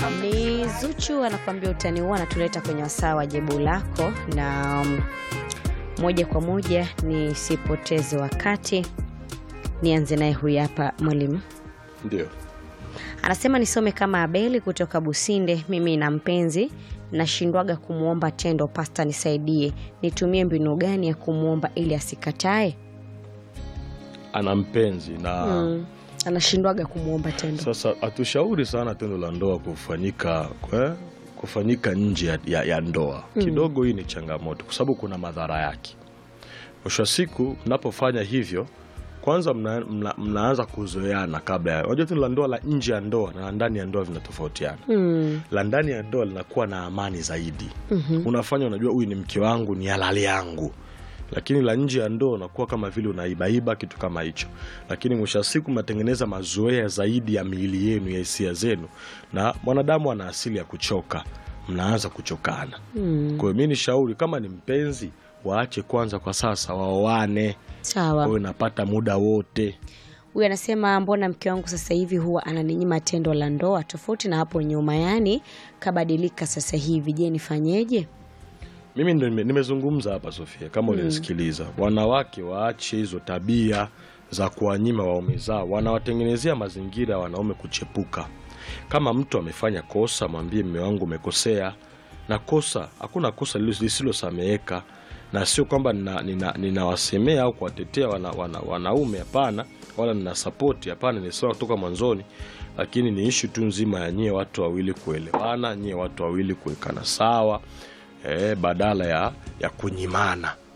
Ni Zuchu anakuambia utani huo, anatuleta kwenye wasaa wa jibu lako, na um, moja kwa moja nisipoteze wakati, nianze naye huyu hapa mwalimu. Ndio. Anasema nisome kama Abeli kutoka Businde. Mimi na mpenzi nashindwaga kumwomba tendo, pasta nisaidie, nitumie mbinu gani ya kumwomba ili asikatae? Ana mpenzi na Mm. Anashindwaga kumwomba tendo. sasa hatushauri sana tendo la ndoa kufanyika kwe, kufanyika nje ya, ya, ya ndoa kidogo. Hii ni changamoto kwa sababu kuna madhara yake. Mwisho wa siku mnapofanya hivyo, kwanza mna, mna, mnaanza kuzoeana kabla ya. Unajua tendo la ndoa la nje ya ndoa na la ndani ya ndoa vinatofautiana. Mm. La ndani ya ndoa linakuwa na amani zaidi. Unafanya unajua, huyu ni mke wangu, ni halali yangu lakini la nje ya ndoa unakuwa kama vile unaibaiba kitu kama hicho, lakini mwisho wa siku mnatengeneza mazoea zaidi ya miili yenu ya hisia zenu, na mwanadamu ana asili ya kuchoka, mnaanza kuchokana. Kwa hiyo mi ni shauri kama ni mpenzi, waache kwanza kwa sasa, waoane, Sawa. kwa napata muda wote. Huyu anasema mbona mke wangu sasa hivi huwa ananinyima tendo la ndoa tofauti na hapo nyuma, yani kabadilika sasa hivi. Je, nifanyeje? Mimi ndo nime- nimezungumza hapa Sofia, kama ulinisikiliza, wanawake waache hizo tabia za kuwanyima waume zao, wanawatengenezea mazingira ya wanaume kuchepuka. Kama mtu amefanya kosa, mwambie mme wangu umekosea, na kosa, hakuna kosa lilo- lisilosameheka, na sio kwamba ninawasemea nina, ninawasemea au kuwatetea wana, wana, wanaume, hapana, wala nina sapoti, hapana, nisema kutoka mwanzoni, lakini ni ishu tu nzima ya nyie watu wawili kuelewana, nyie watu wawili kuwekana sawa eh, badala ya, ya kunyimana